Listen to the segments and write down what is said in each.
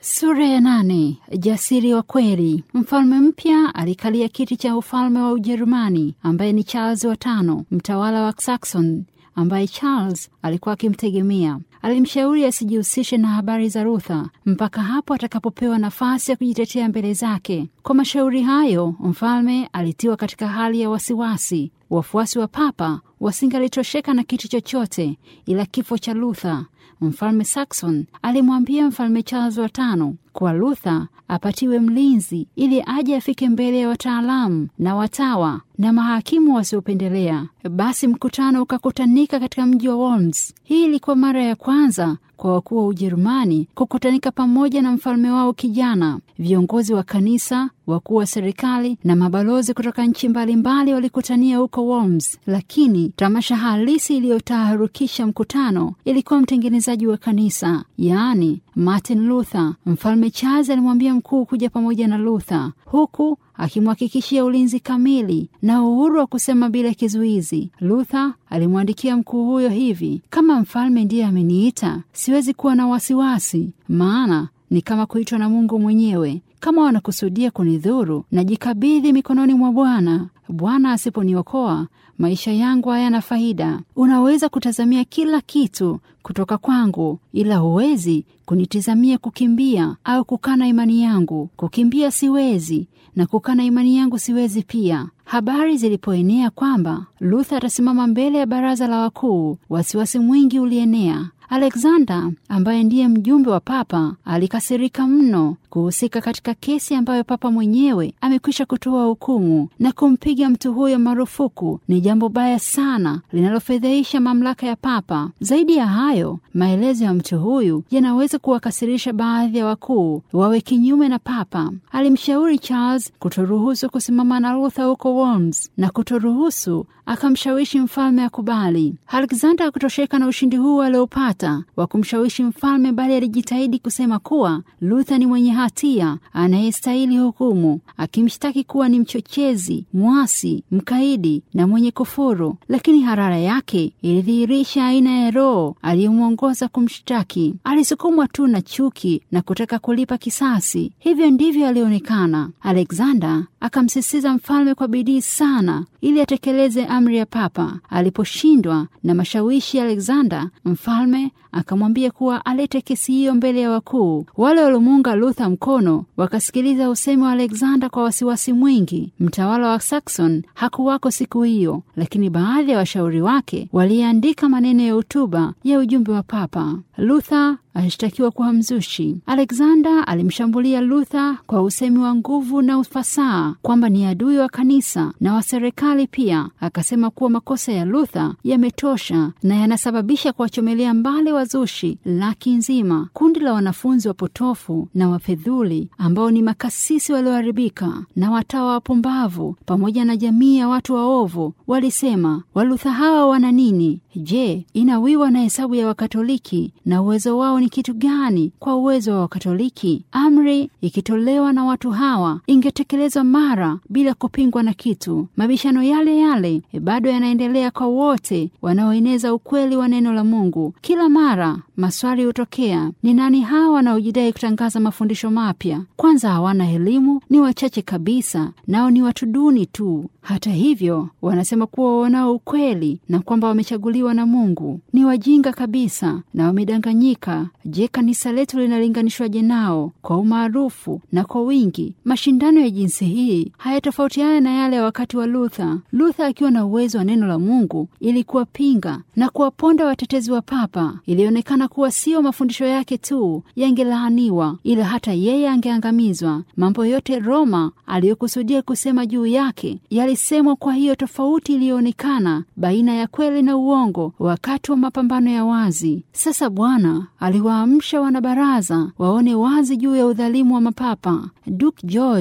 Sura ya nane. Jasiri wa kweli. Mfalme mpya alikalia kiti cha ufalme wa Ujerumani, ambaye ni Charles wa tano, mtawala wa Saxon, ambaye Charles alikuwa akimtegemea. Alimshauri asijihusishe na habari za Luther mpaka hapo atakapopewa nafasi ya kujitetea mbele zake. Kwa mashauri hayo, mfalme alitiwa katika hali ya wasiwasi. Wafuasi wa papa wasingalitosheka na kitu chochote ila kifo cha Luther. Mfalme Saxon alimwambia mfalme Charles wa tano kuwa Luther apatiwe mlinzi ili aje afike mbele ya wataalamu na watawa na mahakimu wasiopendelea. Basi mkutano ukakutanika katika mji wa Worms. Hii ilikuwa mara ya kwanza kwa wakuu wa Ujerumani kukutanika pamoja na mfalme wao kijana. Viongozi wa kanisa, wakuu wa serikali na mabalozi kutoka nchi mbalimbali walikutania huko Worms, lakini tamasha halisi iliyotaharukisha mkutano ilikuwa mtengenezaji wa kanisa, yaani Martin Luther. Mfalme Charles alimwambia mkuu kuja pamoja na Luther, huku akimhakikishia ulinzi kamili na uhuru wa kusema bila kizuizi. Luther alimwandikia mkuu huyo hivi: kama mfalme ndiye ameniita, siwezi kuwa na wasiwasi, maana ni kama kuitwa na Mungu mwenyewe. Kama wanakusudia kunidhuru, najikabidhi mikononi mwa Bwana. Bwana asiponiokoa maisha yangu hayana faida. Unaweza kutazamia kila kitu kutoka kwangu, ila huwezi kunitizamia kukimbia au kukana imani yangu. Kukimbia siwezi na kukana imani yangu siwezi pia. Habari zilipoenea kwamba Luther atasimama mbele ya baraza la wakuu, wasiwasi mwingi ulienea. Alexander ambaye ndiye mjumbe wa papa alikasirika mno kuhusika katika kesi ambayo papa mwenyewe amekwisha kutoa hukumu na kumpiga mtu huyo marufuku. Ni jambo baya sana linalofedheisha mamlaka ya papa. Zaidi ya hayo, maelezo ya mtu huyu yanaweza kuwakasirisha baadhi ya wakuu wawe kinyume na papa. Alimshauri Charles kutoruhusu kusimama na Luther huko Worms na kutoruhusu akamshawishi mfalme akubali. Alexander hakutosheka na ushindi huu aliopata wa kumshawishi mfalme, bali alijitahidi kusema kuwa Luther ni mwenye hatia anayestahili hukumu, akimshtaki kuwa ni mchochezi, mwasi, mkaidi na mwenye kufuru. Lakini harara yake ilidhihirisha aina ya roho aliyemwongoza kumshtaki. Alisukumwa tu na chuki na kutaka kulipa kisasi. Hivyo ndivyo alionekana. Alexander akamsisitiza mfalme kwa bidii sana ili atekeleze amri ya papa. Aliposhindwa na mashawishi ya Alexander, mfalme akamwambia kuwa alete kesi hiyo mbele ya wakuu. Wale waliomuunga Luther mkono wakasikiliza usemi wa Alexander kwa wasiwasi mwingi. Mtawala wa Saxon hakuwako siku hiyo, lakini baadhi ya washauri wake waliandika maneno ya hotuba ya ujumbe wa papa. Luther alishtakiwa kuwa mzushi. Alexander alimshambulia Luther kwa usemi wa nguvu na ufasaha kwamba ni adui wa kanisa na wa serikali pia. Akasema kuwa makosa ya Luther yametosha na yanasababisha kuwachomelea mbali wazushi laki nzima. Kundi la wanafunzi wapotofu na wafedhuli ambao ni makasisi walioharibika na watawa wapumbavu pamoja na jamii ya watu waovu walisema, Waluther hawa wana nini? Je, inawiwa na hesabu ya Wakatoliki na uwezo wao ni kitu gani kwa uwezo wa Wakatoliki? Amri ikitolewa na watu hawa ingetekelezwa mara bila kupingwa na kitu. Mabishano yale yale bado yanaendelea kwa wote wanaoeneza ukweli wa neno la Mungu. Kila mara maswali hutokea: ni nani hawa wanaojidai kutangaza mafundisho mapya? Kwanza hawana elimu, ni wachache kabisa, nao ni watu duni tu. Hata hivyo wanasema kuwa wanao ukweli na kwamba wamechaguliwa na Mungu. Ni wajinga kabisa na wamedanganyika. Je, kanisa letu linalinganishwaje nao kwa umaarufu na kwa wingi? Mashindano ya jinsi hii hayatofautiana na yale ya wakati wa Luther. Luther akiwa na uwezo wa neno la Mungu ili kuwapinga na kuwaponda watetezi wa papa, ilionekana kuwa sio mafundisho yake tu yangelaaniwa, ila hata yeye angeangamizwa. Mambo yote Roma aliyokusudia kusema juu yake yalisemwa. Kwa hiyo tofauti iliyoonekana baina ya kweli na uongo wakati wa mapambano ya wazi. Sasa Bwana aliwaamsha wanabaraza waone wazi juu ya udhalimu wa mapapa. Duke George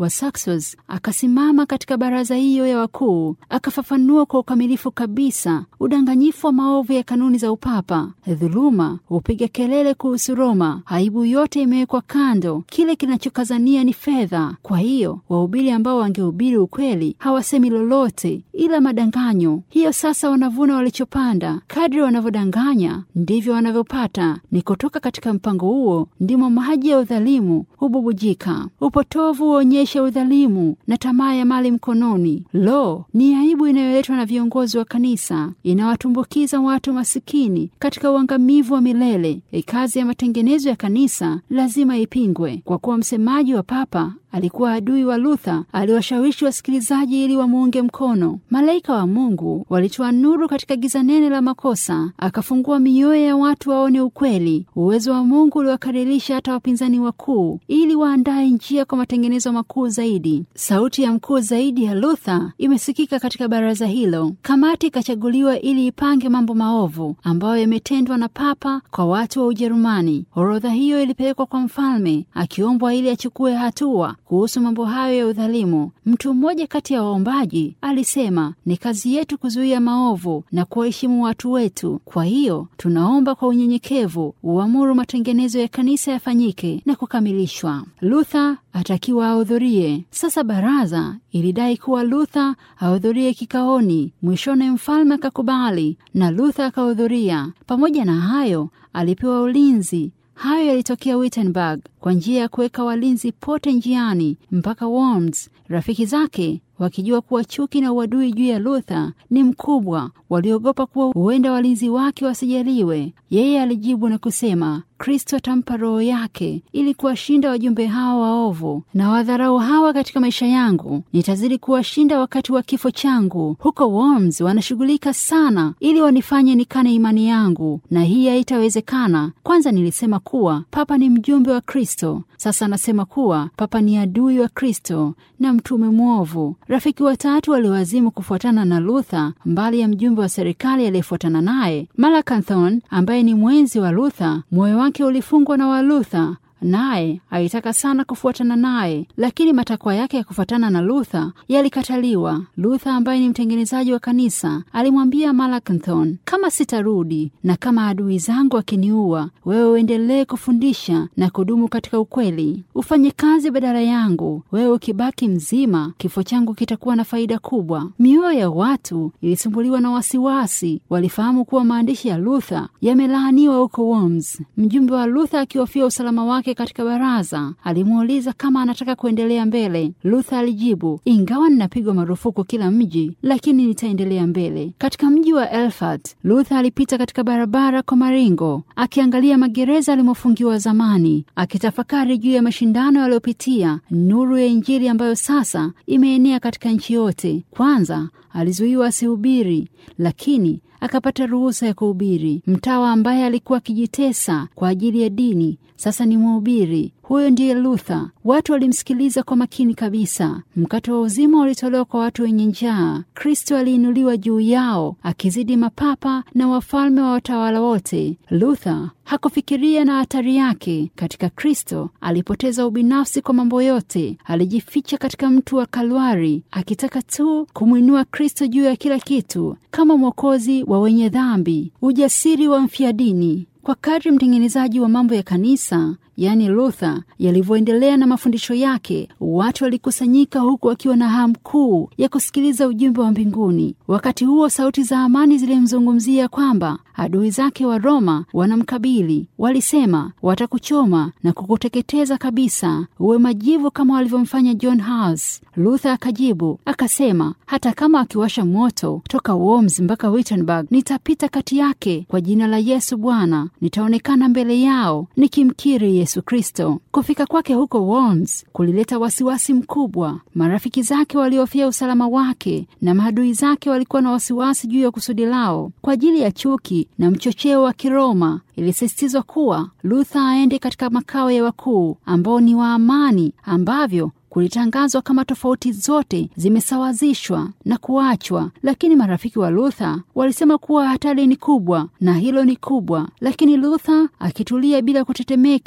wa Saxons akasimama katika baraza hiyo ya wakuu, akafafanua kwa ukamilifu kabisa udanganyifu wa maovu ya kanuni za upapa, dhuluma, hupiga kelele kuhusu Roma. Aibu yote imewekwa kando, kile kinachokazania ni fedha. Kwa hiyo wahubiri ambao wangehubiri ukweli hawasemi lolote ila madanganyo. Hiyo sasa wanavuna walichopanda. Kadri wanavyodanganya ndivyo wanavyopata. Ni kutoka katika mpango huo ndimo maji ya udhalimu hububujika. Upotovu huonyesha udhalimu na tamaa ya mali mkononi. Lo, ni aibu inayoletwa na viongozi wa kanisa, inawatumbukiza watu masikini katika uangamivu wa milele. E, kazi ya matengenezo ya kanisa lazima ipingwe. Kwa kuwa msemaji wa papa alikuwa adui wa Luther, aliwashawishi wasikilizaji ili wamuunge mkono. Malaika wa Mungu walitoa nuru katika giza nene la makosa, akafungua mioyo ya watu waone ukweli. Uwezo wa Mungu uliwakaririsha hata wapinzani wakuu, ili waandaye njia kwa matengenezo makuu zaidi. Sauti ya mkuu zaidi ya Luther imesikika katika baraza hilo. Kamati ikachaguliwa ili ipange mambo maovu ambayo yametendwa na papa kwa watu wa Ujerumani. Orodha hiyo ilipelekwa kwa mfalme, akiombwa ili achukue hatua kuhusu mambo hayo ya udhalimu. Mtu mmoja kati ya waombaji alisema, ni kazi yetu kuzuia maovu na kuwaheshimu watu wetu. Kwa hiyo tunaomba kwa unyenyekevu uamuru matengenezo ya kanisa yafanyike na kukamilishwa. Luther atakiwa ahudhurie. Sasa baraza ilidai kuwa Luther ahudhurie kikaoni. Mwishoni mfalme akakubali na Luther akahudhuria. Pamoja na hayo, alipewa ulinzi. Hayo yalitokea Wittenberg kwa njia ya kuweka walinzi pote njiani mpaka Worms. Rafiki zake wakijua kuwa chuki na uadui juu ya Luther ni mkubwa, waliogopa kuwa huenda walinzi wake wasijaliwe. Yeye alijibu na kusema, Kristo atampa roho yake ili kuwashinda wajumbe hawa waovu na wadharau hawa katika maisha yangu. Nitazidi kuwashinda wakati wa kifo changu. Huko Worms wanashughulika sana ili wanifanye nikane imani yangu, na hii haitawezekana. Kwanza nilisema kuwa papa ni mjumbe wa Kristo. Sasa anasema kuwa papa ni adui wa Kristo na mtume mwovu. Rafiki watatu waliowazimu kufuatana na Luther, mbali ya mjumbe wa serikali aliyefuatana naye Melanchthon, ambaye ni mwenzi wa Luther. Moyo wake ulifungwa na wa Luther naye alitaka sana kufuatana naye, lakini matakwa yake ya kufuatana na Luther yalikataliwa. Luther ambaye ni mtengenezaji wa kanisa alimwambia Melanchthon, kama sitarudi na kama adui zangu akiniua, wewe uendelee kufundisha na kudumu katika ukweli, ufanye kazi badala yangu. Wewe ukibaki mzima, kifo changu kitakuwa na faida kubwa. Mioyo ya watu ilisumbuliwa na wasiwasi, walifahamu kuwa maandishi ya Luther yamelaaniwa huko Worms. Mjumbe wa Luther akihofia usalama wake katika baraza alimuuliza kama anataka kuendelea mbele. Luther alijibu, ingawa ninapigwa marufuku kila mji, lakini nitaendelea mbele. Katika mji wa Erfurt, Luther alipita katika barabara kwa maringo, akiangalia magereza alimofungiwa zamani, akitafakari juu ya mashindano yaliyopitia, nuru ya Injili ambayo sasa imeenea katika nchi yote. Kwanza alizuiwa asihubiri, lakini akapata ruhusa ya kuhubiri. Mtawa ambaye alikuwa akijitesa kwa ajili ya dini sasa ni mhubiri. Huyo ndiye Luther. Watu walimsikiliza kwa makini kabisa. Mkate wa uzima ulitolewa kwa watu wenye njaa. Kristo aliinuliwa juu yao, akizidi mapapa na wafalme wa watawala wote. Luther hakufikiria na hatari yake. Katika Kristo alipoteza ubinafsi kwa mambo yote. Alijificha katika mtu wa Kalwari, akitaka tu kumwinua Kristo juu ya kila kitu, kama mwokozi wa wenye dhambi. Ujasiri wa mfia dini kwa kadri mtengenezaji wa mambo ya kanisa yaani Luther yalivyoendelea na mafundisho yake, watu walikusanyika huku wakiwa na hamu kuu ya kusikiliza ujumbe wa mbinguni. Wakati huo sauti za amani zilimzungumzia kwamba adui zake wa Roma wanamkabili. Walisema watakuchoma na kukuteketeza kabisa, uwe majivu kama walivyomfanya John Hus. Luther akajibu akasema, hata kama akiwasha moto toka Worms mpaka Wittenberg, nitapita kati yake kwa jina la Yesu Bwana, nitaonekana mbele yao nikimkiri Yesu Kristo. Kufika kwake huko Worms kulileta wasiwasi mkubwa. Marafiki zake waliofia usalama wake na maadui zake walikuwa na wasiwasi juu ya kusudi lao. Kwa ajili ya chuki na mchocheo wa Kiroma, ilisisitizwa kuwa Luther aende katika makao ya wakuu ambao ni wa amani, ambavyo kulitangazwa kama tofauti zote zimesawazishwa na kuachwa. Lakini marafiki wa Luther walisema kuwa hatari ni kubwa na hilo ni kubwa. Lakini Luther akitulia bila kutetemeka,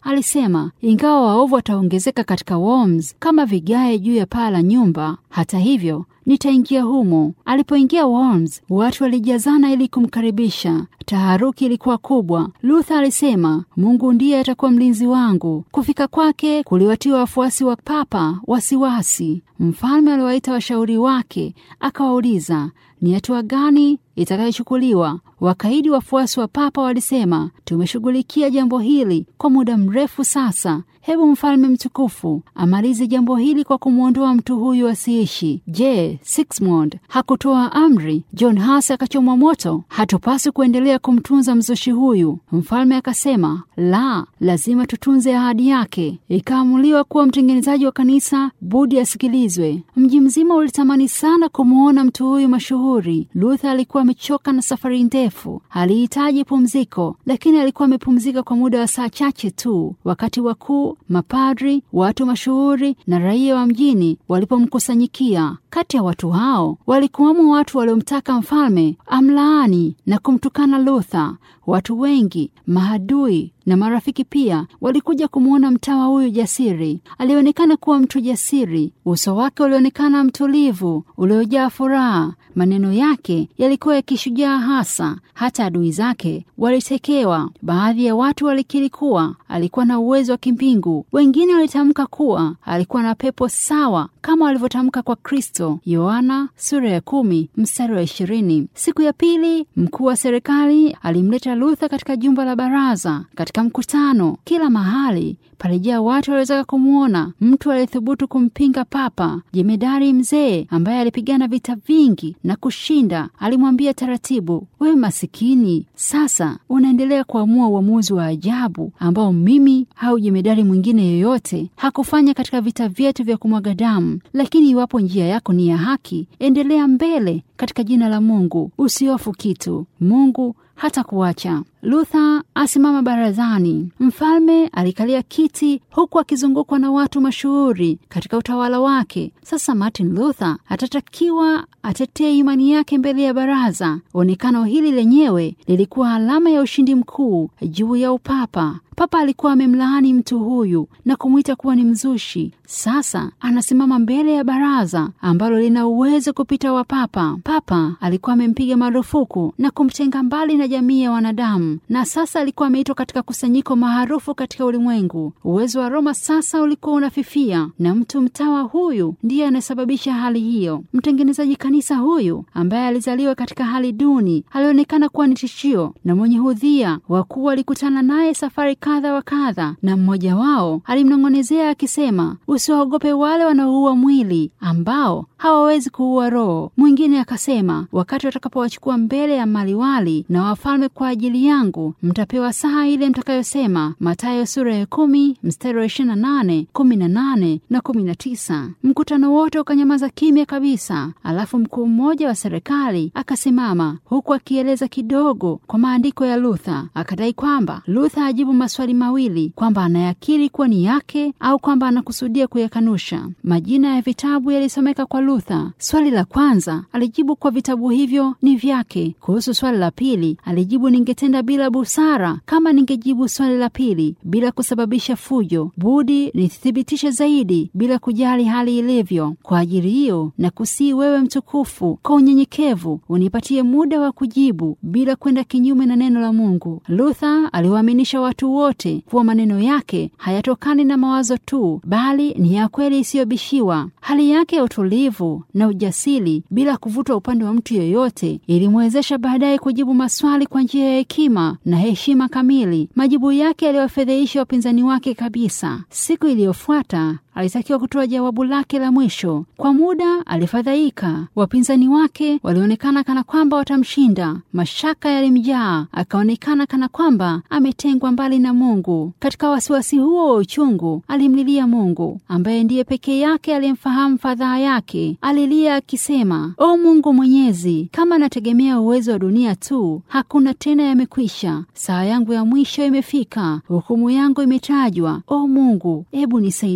alisema, ingawa waovu wataongezeka katika Worms kama vigae juu ya paa la nyumba, hata hivyo nitaingia humo. Alipoingia Worms, watu walijazana ili kumkaribisha. Taharuki ilikuwa kubwa. Luther alisema, Mungu ndiye atakuwa mlinzi wangu. Kufika kwake kuliwatia wafuasi wa papa wasiwasi. Mfalme aliwaita washauri wake, akawauliza ni hatua gani itakayochukuliwa. Wakaidi wafuasi wa papa walisema, tumeshughulikia jambo hili kwa muda mrefu sasa. Hebu mfalme mtukufu amalize jambo hili kwa kumwondoa mtu huyu asiishi. Je, Sigismund hakutoa amri John Huss akachomwa moto? Hatupaswi kuendelea kumtunza mzushi huyu. Mfalme akasema, la, lazima tutunze ahadi yake. Ikaamuliwa kuwa mtengenezaji wa kanisa budi asikilizwe. Mji mzima ulitamani sana kumwona mtu huyu mashuhuri. Luther alikuwa amechoka na safari ndefu, alihitaji pumziko, lakini alikuwa amepumzika kwa muda wa saa chache tu, wakati wakuu mapadri, watu mashuhuri na raia wa mjini walipomkusanyikia. Kati ya watu hao walikuwamo watu waliomtaka mfalme amlaani na kumtukana Luther. Watu wengi, mahadui na marafiki pia walikuja kumwona mtawa huyu jasiri. Alionekana kuwa mtu jasiri, uso wake ulionekana mtulivu, uliojaa furaha. Maneno yake yalikuwa ya kishujaa hasa. Hata adui zake walitekewa. Baadhi ya watu walikiri kuwa alikuwa na uwezo wa kimbingu, wengine walitamka kuwa alikuwa na pepo sawa kama walivyotamka kwa Kristo. Yohana sura ya kumi mstari wa ishirini. Siku ya pili mkuu wa serikali alimleta Luther katika jumba la baraza. Katika mkutano, kila mahali palijaa watu waliotaka kumwona mtu aliyethubutu kumpinga papa. Jemedari mzee ambaye alipigana vita vingi na kushinda alimwambia taratibu, wewe masikini, sasa unaendelea kuamua uamuzi wa ajabu ambao mimi au jemedari mwingine yoyote hakufanya katika vita vyetu vya kumwaga damu. Lakini iwapo njia yako ni ya haki, endelea mbele katika jina la Mungu, usihofu kitu. Mungu hata kuacha. Luther asimama barazani. Mfalme alikalia kiti huku akizungukwa na watu mashuhuri katika utawala wake. Sasa Martin Luther atatakiwa atetee imani yake mbele ya baraza. Onekano hili lenyewe lilikuwa alama ya ushindi mkuu juu ya upapa. Papa alikuwa amemlaani mtu huyu na kumwita kuwa ni mzushi. Sasa anasimama mbele ya baraza ambalo lina uwezo kupita wa papa. Papa alikuwa amempiga marufuku na kumtenga mbali na jamii ya wanadamu, na sasa alikuwa ameitwa katika kusanyiko maarufu katika ulimwengu. Uwezo wa Roma sasa ulikuwa unafifia, na mtu mtawa huyu ndiye anasababisha hali hiyo. Mtengenezaji kanisa huyu ambaye alizaliwa katika hali duni alionekana kuwa ni tishio na mwenye hudhia. Wakuu walikutana naye safari kadha wa kadha, na mmoja wao alimnong'onezea akisema, usiwaogope wale wanaoua mwili ambao hawawezi kuua roho. Mwingine akasema, wakati watakapowachukua mbele ya maliwali na wafalme kwa ajili yangu, mtapewa saa ile mtakayosema. Mathayo sura ya kumi mstari wa ishirini na nane kumi na nane na kumi na tisa. Mkutano wote ukanyamaza kimya kabisa. Alafu mkuu mmoja wa serikali akasimama huku akieleza kidogo kwa maandiko ya Luther. Akadai kwamba Luther ajibu maswali mawili, kwamba anayakiri kuwa ni yake au kwamba anakusudia kuyakanusha. Majina ya vitabu yalisomeka kwa Luther. Swali la kwanza alijibu kwa vitabu hivyo ni vyake. Kuhusu swali la pili alijibu, ningetenda bila busara kama ningejibu swali la pili bila kusababisha fujo. Budi nithibitishe zaidi bila kujali hali ilivyo. Kwa ajili hiyo na kusii wewe mtukufu, kwa unyenyekevu unipatie muda wa kujibu bila kwenda kinyume na neno la Mungu. Luther aliwaaminisha watu wote kuwa maneno yake hayatokani na mawazo tu, bali ni ya kweli isiyobishiwa. Hali yake ya utulivu na ujasiri bila kuvutwa upande wa mtu yoyote ilimwezesha baadaye kujibu maswali kwa njia ya hekima na heshima kamili. Majibu yake yaliwafedheisha wapinzani wake kabisa. Siku iliyofuata alitakiwa kutoa jawabu lake la mwisho. Kwa muda alifadhaika. Wapinzani wake walionekana kana kwamba watamshinda. Mashaka yalimjaa, akaonekana kana kwamba ametengwa mbali na Mungu. Katika wasiwasi huo wa uchungu, alimlilia Mungu ambaye ndiye pekee yake aliyemfahamu fadhaa yake. Alilia akisema, O Mungu Mwenyezi, kama nategemea uwezo wa dunia tu, hakuna tena, yamekwisha. Saa yangu ya mwisho imefika, hukumu yangu imetajwa. O Mungu, ebu nisaidie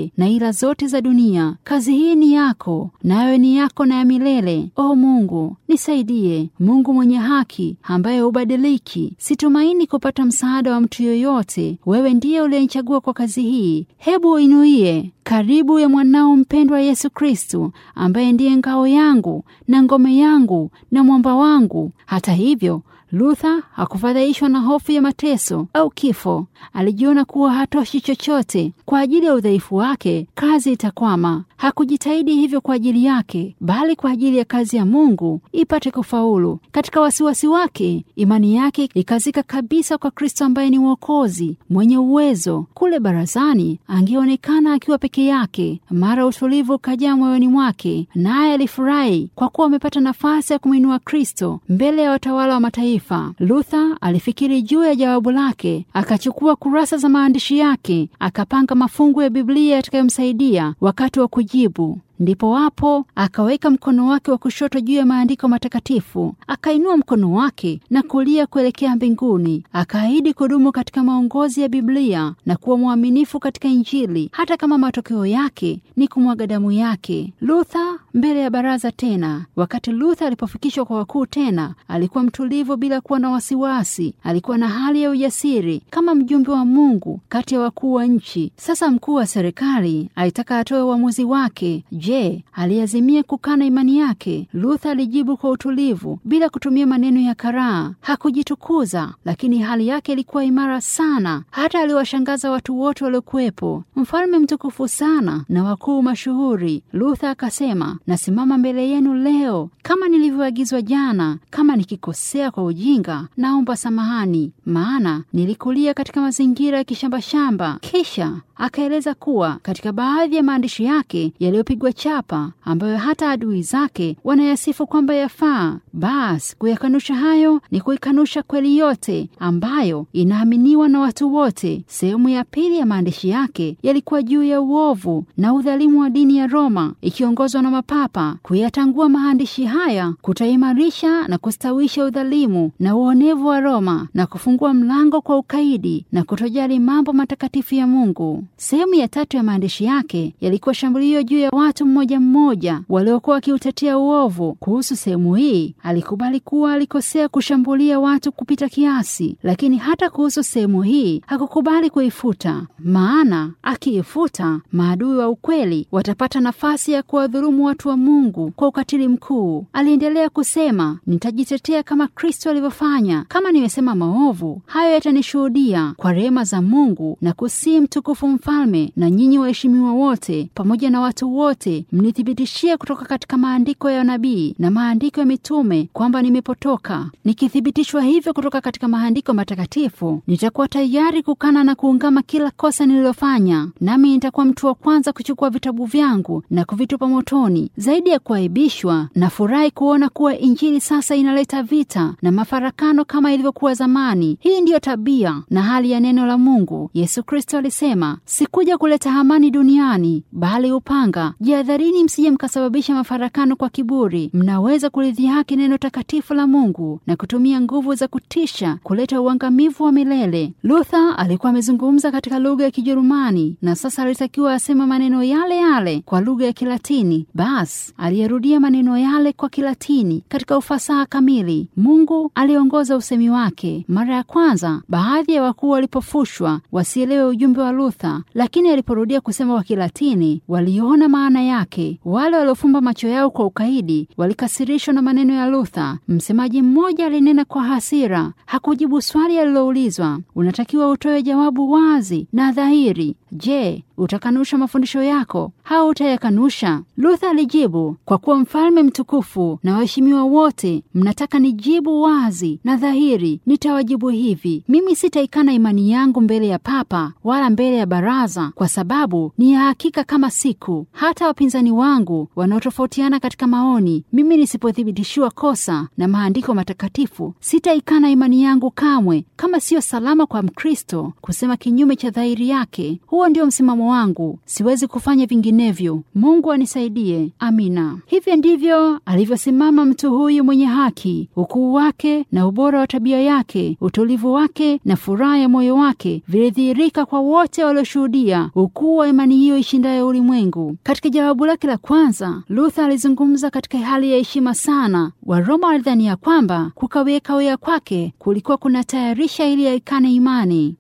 zote na ila zote za dunia. Kazi hii ni yako, nayo ni yako na ya milele. O Mungu, nisaidie. Mungu mwenye haki, ambaye hubadiliki, situmaini kupata msaada wa mtu yoyote. Wewe ndiye uliyenichagua kwa kazi hii. Hebu uinuie karibu ya mwanao mpendwa Yesu Kristu, ambaye ndiye ngao yangu na ngome yangu na mwamba wangu. Hata hivyo Luther hakufadhaishwa na hofu ya mateso au kifo. Alijiona kuwa hatoshi chochote. Kwa ajili ya udhaifu wake, kazi itakwama. Hakujitahidi hivyo kwa ajili yake, bali kwa ajili ya kazi ya Mungu ipate kufaulu. Katika wasiwasi wake, imani yake ikazika kabisa kwa Kristo ambaye ni Mwokozi mwenye uwezo. Kule barazani angeonekana akiwa peke yake. Mara utulivu ukajaa moyoni mwake, naye alifurahi kwa kuwa amepata nafasi ya kumwinua Kristo mbele ya watawala wa mataifa. Luther alifikiri juu ya jawabu lake, akachukua kurasa za maandishi yake, akapanga mafungu ya Biblia yatakayomsaidia wakati wa kujibu. Ndipo wapo akaweka mkono wake wa kushoto juu ya maandiko matakatifu, akainua mkono wake na kulia kuelekea mbinguni, akaahidi kudumu katika maongozi ya Biblia na kuwa mwaminifu katika Injili, hata kama matokeo yake ni kumwaga damu yake. Luther mbele ya baraza tena. Wakati Luther alipofikishwa kwa wakuu tena, alikuwa mtulivu bila kuwa na wasiwasi. Alikuwa na hali ya ujasiri kama mjumbe wa Mungu kati ya wakuu wa nchi. Sasa mkuu wa serikali alitaka atoe uamuzi wake. Je, aliazimia kukana imani yake? Luther alijibu kwa utulivu bila kutumia maneno ya karaa. Hakujitukuza, lakini hali yake ilikuwa imara sana, hata aliwashangaza watu wote waliokuwepo. Mfalme mtukufu sana na wakuu mashuhuri. Luther akasema, nasimama mbele yenu leo kama nilivyoagizwa jana. Kama nikikosea kwa ujinga, naomba samahani, maana nilikulia katika mazingira ya kishambashamba. Kisha akaeleza kuwa katika baadhi ya maandishi yake yaliyopigwa chapa ambayo hata adui zake wanayasifu kwamba yafaa. Basi kuyakanusha hayo ni kuikanusha kweli yote ambayo inaaminiwa na watu wote. Sehemu ya pili ya maandishi yake yalikuwa juu ya uovu na udhalimu wa dini ya Roma ikiongozwa na mapapa. Kuyatangua maandishi haya kutaimarisha na kustawisha udhalimu na uonevu wa Roma na kufungua mlango kwa ukaidi na kutojali mambo matakatifu ya Mungu. Sehemu ya tatu ya maandishi yake yalikuwa shambulio juu ya watu mmoja mmoja waliokuwa wakiutetea uovu. Kuhusu sehemu hii, alikubali kuwa alikosea kushambulia watu kupita kiasi, lakini hata kuhusu sehemu hii hakukubali kuifuta, maana akiifuta, maadui wa ukweli watapata nafasi ya kuwadhulumu watu wa Mungu kwa ukatili mkuu. Aliendelea kusema, nitajitetea kama Kristo alivyofanya. Kama nimesema maovu, hayo yatanishuhudia kwa rehema za Mungu na kusii mtukufu mfalme na nyinyi waheshimiwa wote pamoja na watu wote mnithibitishie kutoka katika maandiko ya nabii na maandiko ya mitume kwamba nimepotoka. Nikithibitishwa hivyo kutoka katika maandiko matakatifu, nitakuwa tayari kukana na kuungama kila kosa nililofanya, nami nitakuwa mtu wa kwanza kuchukua vitabu vyangu na kuvitupa motoni. Zaidi ya kuaibishwa, nafurahi kuona kuwa Injili sasa inaleta vita na mafarakano kama ilivyokuwa zamani. Hii ndiyo tabia na hali ya neno la Mungu. Yesu Kristo alisema, sikuja kuleta amani duniani bali upanga. Jihadharini msije mkasababisha mafarakano kwa kiburi. Mnaweza kulidhihaki neno takatifu la Mungu na kutumia nguvu za kutisha kuleta uangamivu wa milele. Luther alikuwa amezungumza katika lugha ya Kijerumani na sasa alitakiwa aseme maneno yale yale kwa lugha ya Kilatini. Basi aliyerudia maneno yale kwa Kilatini katika ufasaha kamili. Mungu aliongoza usemi wake. Mara ya kwanza, baadhi ya wakuu walipofushwa wasielewe ujumbe wa Luther, lakini aliporudia kusema kwa Kilatini waliona maana yake. Wale waliofumba macho yao kwa ukaidi walikasirishwa na maneno ya Luther. Msemaji mmoja alinena kwa hasira, hakujibu swali aliloulizwa. Unatakiwa utoe jawabu wazi na dhahiri. Je, utakanusha mafundisho yako au utayakanusha? Luther alijibu, kwa kuwa mfalme mtukufu na waheshimiwa wote mnataka nijibu wazi na dhahiri, nitawajibu hivi: mimi sitaikana imani yangu mbele ya papa wala mbele ya baraza, kwa sababu ni ya hakika kama siku. Hata wapinzani wangu wanaotofautiana katika maoni, mimi nisipothibitishiwa kosa na maandiko matakatifu, sitaikana imani yangu kamwe. Kama siyo salama kwa Mkristo kusema kinyume cha dhahiri yake, huo ndio msimamo msimamo wangu, siwezi kufanya vinginevyo. Mungu anisaidie. Amina. Hivyo ndivyo alivyosimama mtu huyu mwenye haki. Ukuu wake na ubora wa tabia yake, utulivu wake na furaha ya moyo wake vilidhihirika kwa wote walioshuhudia ukuu wa imani hiyo ishindayo ulimwengu. Katika jawabu lake la kwanza, Luther alizungumza katika hali ya heshima sana. Waroma walidhania kwamba kukawia kawia kwake kulikuwa kunatayarisha ili aikane imani.